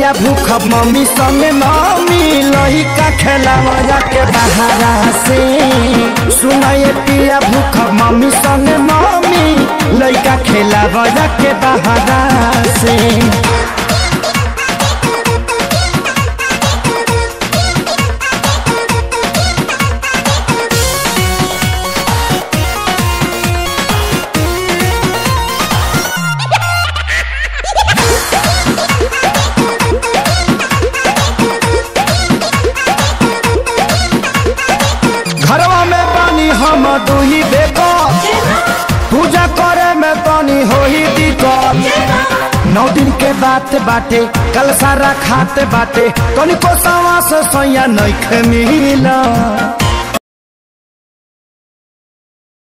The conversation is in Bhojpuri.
पिया भूख मम्मी संगे मम्मी लही का खेलावया के बहारा से सुनाए पिया भूख मम्मी संगे मम्मी लइका खेलावया के बहारा से घरवा में पानी हम दुही बेको पूजा करे में पानी हो ही दिक्कत नौ दिन के बात बाटे कल सारा खाते बाटे तनिको सवा से सैया नइखे मिला